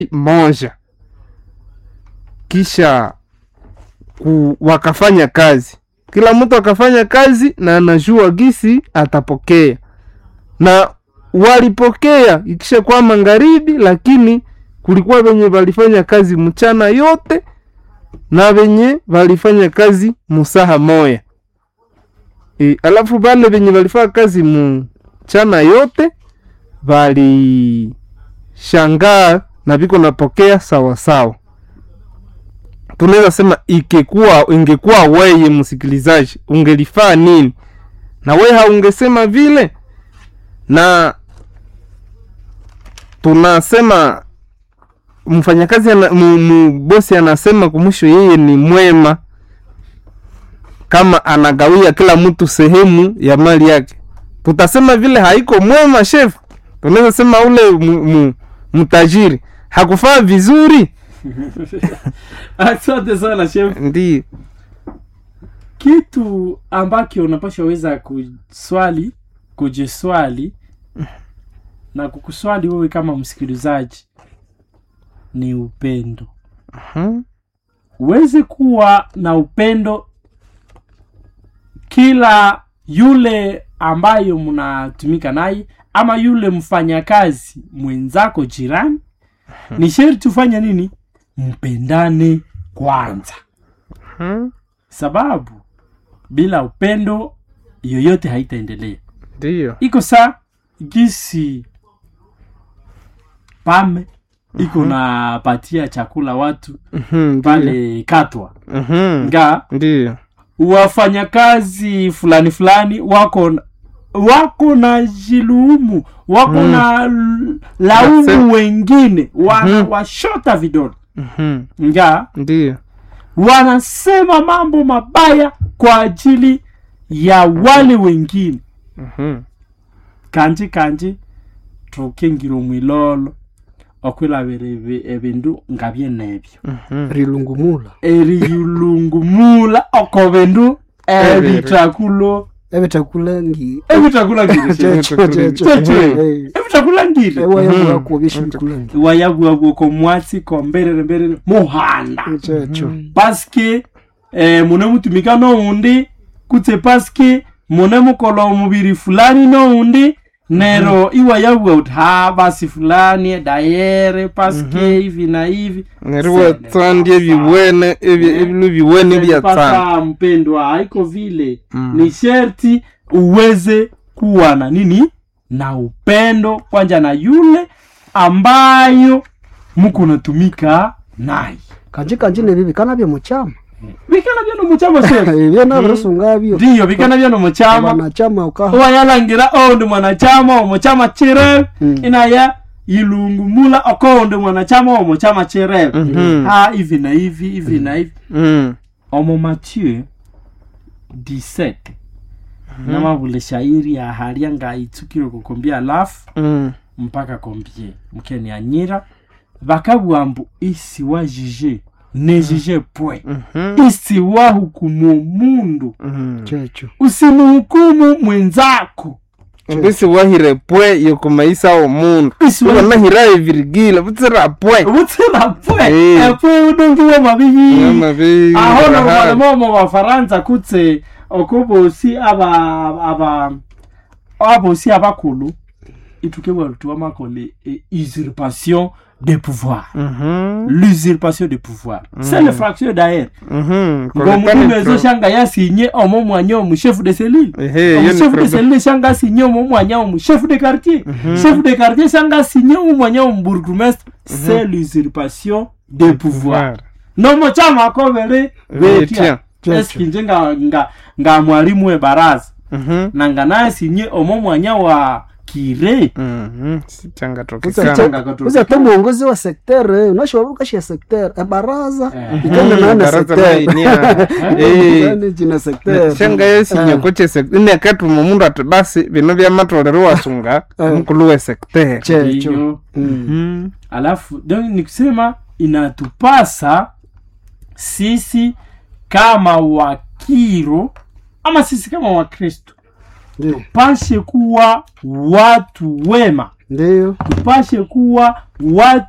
moja kisha ku, wakafanya kazi kila mtu akafanya kazi na anajua gisi atapokea na walipokea ikisha kwa magharibi lakini kulikuwa wenye walifanya kazi mchana yote na wenye walifanya kazi musaha moya e, alafu vale wenye walifanya kazi mchana yote walishangaa na viko napokea sawasawa tunaweza sema ikekuwa ingekuwa weye msikilizaji ungelifaa nini na we haungesema vile na tunasema mfanyakazi ana, mu, mu, bosi anasema kumwisho yeye ni mwema kama anagawia kila mtu sehemu ya mali yake tutasema vile haiko mwema chef tunaweza sema ule mu, mu, mtajiri hakufaa vizuri asante sana chef ndio kitu ambacho unapasha weza kuswali kujiswali na kukuswali wewe kama msikilizaji ni upendo Mhm. uweze kuwa na upendo kila yule ambayo mnatumika naye ama yule mfanyakazi mwenzako jirani ni sherti ufanye nini mpendane kwanza Mhm. sababu bila upendo yoyote haitaendelea ndio iko saa gisi pame iko napatia chakula watu Mhm, ndio. pale katwa Mhm. nga ndio wafanyakazi fulani fulani wako wako na jiluumu wako Mm. na l- laumu Nasema- wengine wana Mhm. washota vidole Mhm. nga ndio wanasema mambo mabaya kwa ajili ya wale wengine Mhm. kanji kanji tukingila omwilolo okwilabira ebi- ebindu nga byenebyo Mhm. rilungumula eriyulungumula oko bindu ebitakulo ebitakulangi ebitakulangire checho checho Checho. Eh, ebitakulangire ewayabwako byeshibikulangi wayabwabwa ko mwatsi ko mberere mberere muhanda checho paske eh, mune mutumika noundi kutse paske mune mukola omubiri fulani noundi nero iwayabwa uti ha basi fulani dayere paske hivi na hivi neriwe tsandya ebiwene ebi- ebilu biwene bya tsanda mpaka mpendwa haiko vile Mm. ni sherti uweze kuwa na nini na upendo kwanja na yule ambayo muko natumika naye kanji kanji nebi bikana byo muchama bikana byano muchama shefu byona birasunga byo ndiyo bikana byano muchama wanachama ukaha owayalangira oundi mwanachama omuchama chireve Mm. inaya ilungumula okoundi mwanachama omuchama chireve Mhm. ha hivi na hivi hivi na hivi Mm. omo mathieu 17 namabule shairi aharia ngaitsukire kukombia alafu Mm. mpaka kombie mkeni anyira bakabwambu isi wajije nejije pwe Mhm. isi wahukumu mundu Mhm. checho usimuhukumu mwenzako mbisi wahire pwe yokumaisa omundu isi wa- wanahira evirigile butsira pwe butsira pwe Eh. epwe udongiwe mabiyi Nyama bi- aho rahali. nomomo bafaransa kutse okobosi aba aba abosi abakulu ituke bwarutiwa makole e, usurpation de pouvoir Mhm. l'usurpation de pouvoir c'est le fraction d'ailleurs Mhm. ngomukumbi Kolekani ezo pro- shanga yasinye omo mwanya omu chef de cellule Ehe, iyo ni omu chef de problem. cellule shanga asinye omo mwanya omu chef de quartier chef de quartier shanga asinye omu mwanya omu bourgmestre c'est l'usurpation de pouvoir nomo chama akobere Betya. betya eski nje nga, nga, nga mwalimu we baraza Mhm. na nga nasinye omo mwanya wa kire Mhm. Sichangatoka Uza- sana. Changa katoka. uza to muongozi wa sektere unashobukashia sektere ebaraza Eh. ikende nane Baraza sektere lainia. Eh. Yaani jina sektere shanga yesinyekoche inekatuma mundu ati basi bino byamatolero wasunga Eh. mukulu we sektere checho Ndiyo. Mm. Mhm. alafu donc ni kusema inatupasa sisi kama wakiro ama sisi kama wakristo ndio tupashe kuwa watu wema ndio tupashe kuwa watu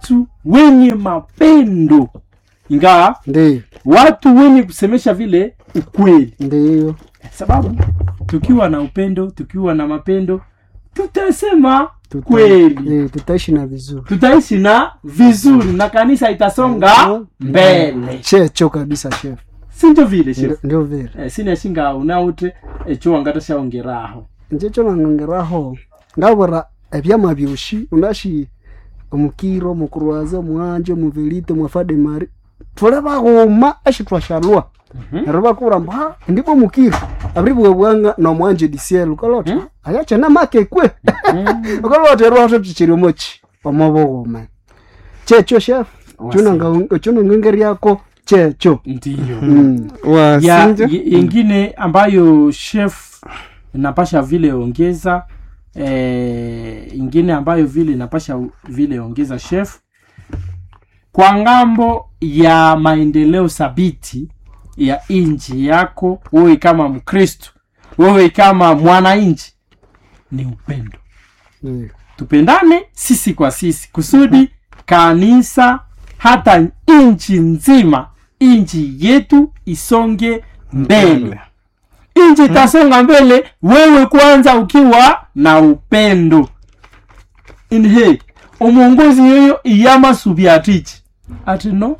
wenye mapendo ingawa ndiyo watu wenye kusemesha vile ukweli ndiyo sababu tukiwa na upendo tukiwa na mapendo tutasema Tuta- kweli eh, tutaishi na vizuri tutaishi na vizuri na kanisa itasonga mbele checho kabisa chef sinjo vile chef Ndio- ndio vile eh, sinashinga unaute echo wangata shaongeraho njecho nang'ang'iraho ngabura ebyama byoshi unashi omukiro omukurwaza omwanje omuvelite mwafade mari tule baghuma eshi twashalwa neryo bakubura mbu ha ndibwo omukiro abri bwebwanga nomwanje disiel ukalota ayachena make kwe ukalota erwaho tuchiri omochi omobughuma checho chef chunang'engeriako checho ndiyo Mm. ya wasinja y- ingine ambayo chef napasha vile ongeza eh, ingine ambayo vile napasha u- vile ongeza chef kwa ngambo ya maendeleo thabiti ya inji yako wewe kama mkristo wewe kama mwananchi ni upendo Ndiyo. tupendane sisi kwa sisi kusudi kanisa hata nchi nzima nchi yetu isonge mbele nchi itasonga mbele wewe kwanza ukiwa na upendo inhe omuongozi yoyo iyama subyatichi ati no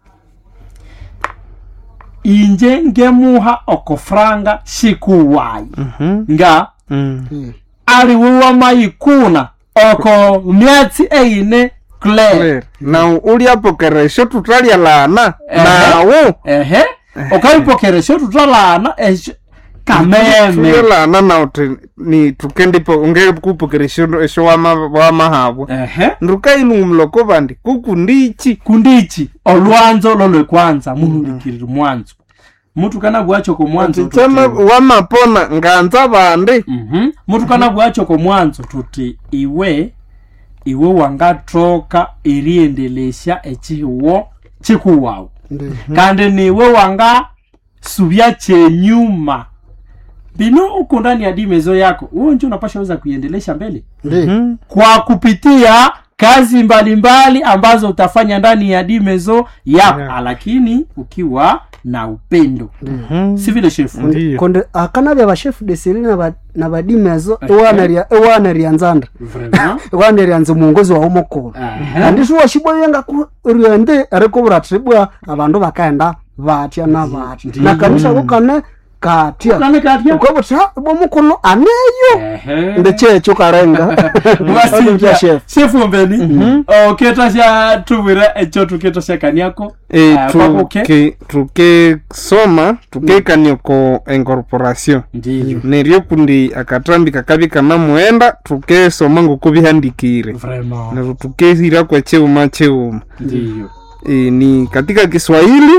inje ngemuha okofranga shikuwayi Mhm. nga Mm. Mm. aliwiwa mayikuna oko myatsi eine clare Claire, na uliapokeresho tutalya lana Ehe. nawo ehe okaipokeresho tutalana esho kameme tulye lana nauti ni tukendipo ungekupokeresho esho wama wamahabwa ehe ndukailumloko bandi kuku ndichi kundichi olwanzo lolwekwanza muhulikirira mwanzo mutu kana bwachoko mwanzo chama tuti- wamapona nganza bandi Mhm. mutu kana bwachoko mwanzo tuti iwe iwe wangatoka iriendelesha echiwo chikuwawu Ndiyo. kandi niwe wanga subya chenyuma bino uko ndani ya dimezo yako huo njo unapasha weza kuiendelesha mbele Ndiyo. Mhm. kwa kupitia kazi mbalimbali ambazo utafanya ndani ya dimezo yako Yeah. lakini ukiwa na upendo Mhm. si vile shefu Ndiyo. konde akanabya bashefu desiri na badimezo Okay. ewanerya nzanda Vraiment. ewanerya nze muongozi wawo mukulu Aha. kandi shiwashiboyenga ku ryende arikubura tribwa abandu bakaenda batya na batya Ndiyo. na kanisa kukane katya Kane katya? ukabuta bwo mukulu aneyo Ehe. ndechecho karenga Wasinja. chef shefu mbeni oketa sha tubwira echo tuketa sha kaniako Eh, Ah, kwako ke? tuke- tukesoma tukekanioko incorporation ndiyo neryo kundi akatambi kakabi kanamuenda tukesoma ngokubihandikire Vraiment. neryo tukehira kwa cheuma cheuma ndiyo e, ni katika kiswahili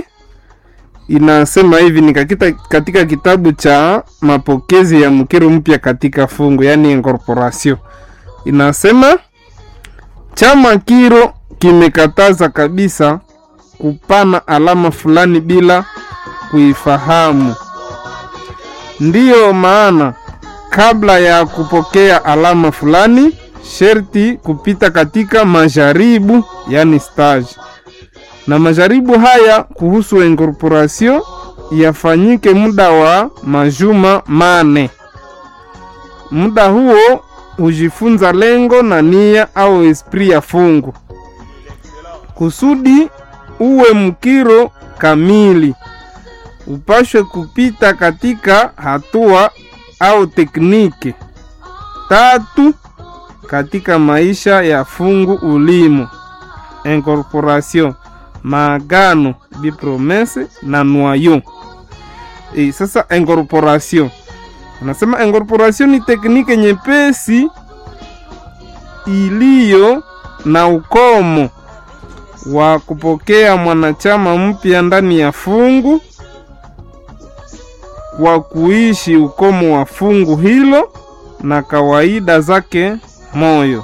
inasema hivi ni kakita, katika kitabu cha mapokezi ya mkiro mpya katika fungu yaani incorporation inasema chama kiro kimekataza kabisa kupana alama fulani bila kuifahamu ndiyo maana kabla ya kupokea alama fulani sherti kupita katika majaribu yani stage na majaribu haya kuhusu incorporation yafanyike muda wa majuma mane. Muda huo hujifunza lengo na nia au esprit ya fungu kusudi uwe mkiro kamili, upashwe kupita katika hatua au tekniki tatu katika maisha ya fungu ulimo incorporation maagano bipromese na noyo e, sasa incorporation anasema incorporation ni teknike nyepesi iliyo na ukomo wa kupokea mwanachama mpya ndani ya fungu kwa kuishi ukomo wa fungu hilo na kawaida zake moyo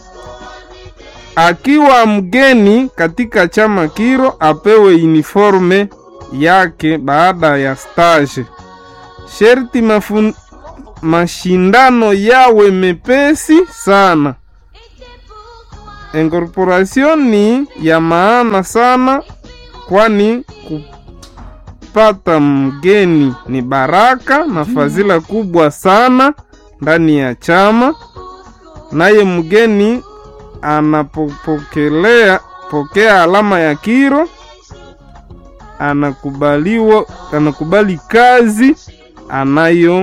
akiwa mgeni katika chama kiro apewe uniforme yake baada ya stage. Sherti mafun, mashindano yawe mepesi sana incorporation ni ya maana sana, kwani kupata mgeni ni baraka na fadhila kubwa sana ndani ya chama. Naye mgeni anapopokelea pokea alama ya kiro, anakubaliwa anakubali kazi anayo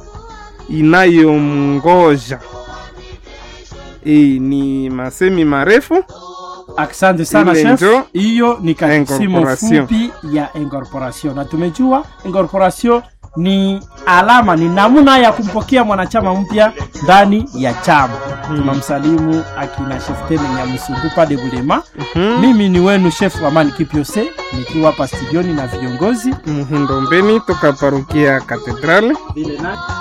inayomngoja. Hii ni masemi marefu. Asante sana Ile chef. njo Hiyo ni kasimo incorporation. fupi ya incorporation, na tumejua incorporation ni alama, ni namna ya kumpokea mwanachama mpya ndani ya chama. Tunamsalimu akina chef Tene Nyamusungu pa de Bulema. Mhm. Mimi ni wenu chef Amani Kipiose nikiwa hapa studioni na viongozi Muhindo Mbeni toka parokia ya Katedrali. vile na